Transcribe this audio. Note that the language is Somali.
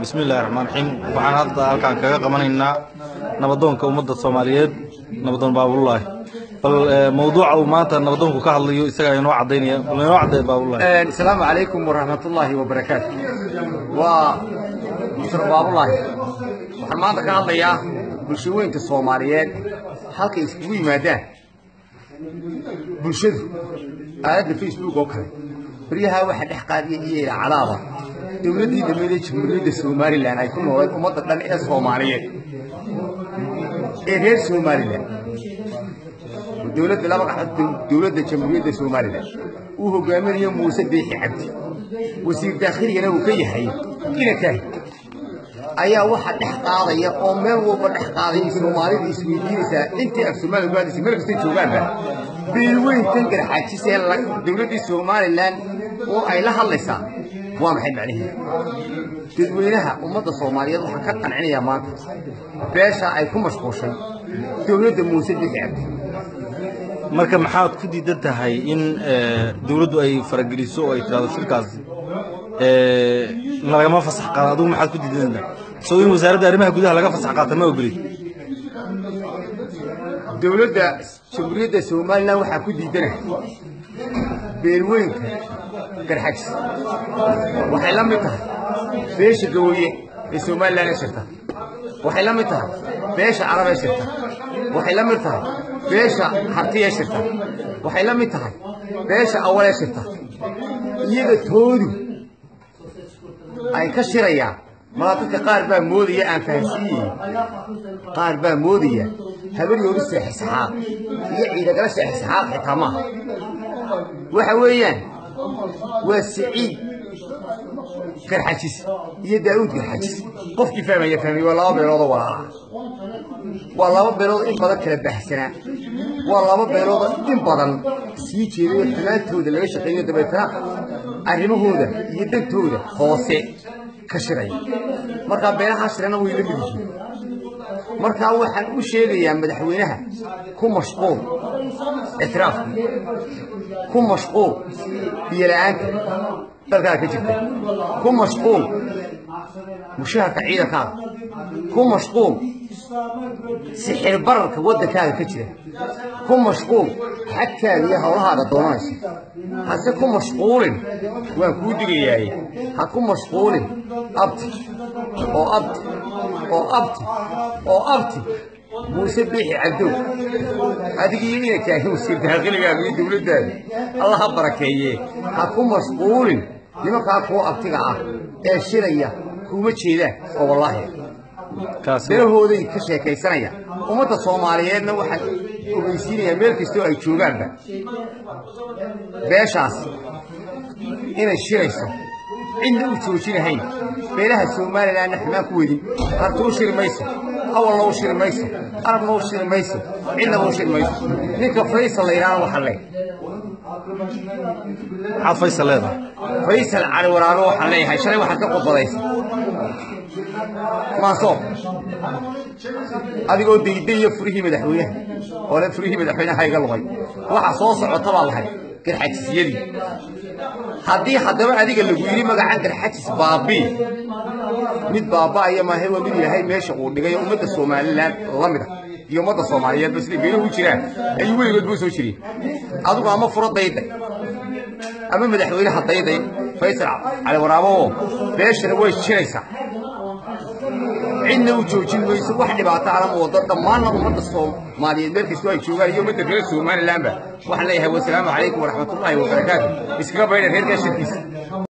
bismillahi raxmaan raxiim waxaan hadda halkaan kaga qabanaynaa nabadoonka ummadda soomaaliyeed nabadoon baabulaahi bal mawduuca uu maanta nabadoonku ka hadlayo isagaa inoo cadaynaya bal inoo caddeeya baabulaahi asalaamu calaykum waraxmatullaahi wabarakaatu waa mustar baabulaahi waxaan maanta ka hadlayaa bulshooyinka soomaaliyeed halkay iskugu yimaadaan bulshadu aaladda facebook oo kale baryahaa waxaa dhex qaadiya iyo ilaacadaaba dowladdii dhammeedee jamhuuriyadda somalilan ay ku noolayd ummadda dhan ee soomaaliyeed ee reer somalilan dowladda laba qaxood dowladda jamhuuriyadda somalilan uu hogaaminayo muuse biixi cabdi wasiir daakhiliyana uu ka yahay inakaahi ayaa waxa dhex qaadaya oo meel walba dhex qaadaya soomaalida isweydiinaysaa intii af soomaaliya ku hadlaysa meel kastay joogaanba beelweyntan garxaajisee dowladdii somalilan oo ay la hadlaysaa waa maxay macnaheedu dadweynaha ummadda soomaaliyeed waxaan ka qancinayaa maanta beesha ay ku mashquushay dowladda muuse biixi cabdi marka maxaad ku diidan tahay in dowladdu ay farageliso oo ay tirahdo shirkaasi lagama fasax qaado adigu maxaad ku diidan tahay soo in wasaaradda arrimaha gudaha laga fasax qaata ma ogolid dowladda jamhuuriyadda somalilan waxaa ku diidana beelweynka garxajis waxay la mid tahay beesha gawaye ee somalilan ee shirta waxay la mid tahay beesha carab ee shirta waxay la mid tahay beesha harti ee shirta waxay la mid tahay beesha awal ee shirta iyaga toodu ay ka shirayaan mala dadka qaar baa moodaya aan fahansiiyihin qaar baa moodaya habaryoodu seexisxaaq iyo ciidagala seexisxaaq xitaa maaha waxa weeyaan waa siciid garxajis iyo daa'uud garxajis qofkii fahmaya fahmay waa laba beeloodoo walaala waa laba beelood in badan kala baxsanaa waa laba beeloodoo in badan sii jeeday oo xumaantooda laga shaqeeyo dabeetana arrimahooda iyo dantooda hoose ka shiraya markaa beelahaa shirana way la mid yihiin markaa waxaan u sheegayaa madaxweynaha ku mashquul ictiraafka ku mashquul biyola'aanta dalkaada ka jirta ku mashquul mushaharka ciidankaaga ku mashquul sixir bararka waddankaaga ka jira ku mashquul xagkaaga iyo howlahaaga doonanaysa hase ku mashquulin waan kuu digayaaye ha ku mashquulin abti oo abti oo abti oo abti muuse biixi cabdow adigii inakaahi wasiir daaqiligaada iyo dowladdaada alla ha barakeeye ha ku mashquulin nimankaa kuwa abtiga ah ee shiraya kuma jeedaan oo wallaahi beelahooday ka sheekaysanaya ummadda soomaaliyeedna waxaan ogeysiinayaa meel kastoo ay joogaanba beeshaas inay shirayso cidna u joojinahayn beelaha somalilanna xumaan ku wedin hartuu shiri mayso awalna u shiri mayso arabna u shiri mayso cidnaba u shiri mayso ninka faysal la yidhahdo waxaan leeyahay maxaad faysal leedahay faysal cali waraabe waxaan leeyahay shalay waxaad ka qodbadaysa maansoo adigoo daydaya furihii madaxweynaha ole furihii madaxweynaha iga luqay waxa soo socota baa lahay garxajisiyadii haddii haddaba adiga lagu yidhi magacan garxajis baabii mid baaba'aya maahe waa mid yahay meesha uu dhigay ummadda somalilan la mida iyo ummadda soomaaliyeedba siday beeluhu jiraan ayuu weligood buu soo jireen adigu ama furo dayday ama madaxweynaha dayday faysal cali waraabooo beeshana way jiraysaa cidna u joojin mayso wax dhibaato alama wado dhammaanna ummadda soomaaliyeed meel kastoo ay joogaan iyo ummadda reer somalilanba waxaan leeyahay wasalaamu calaykum waraxmatullaahi wabarakaatu iskaga baydha reerkaa shirkiisa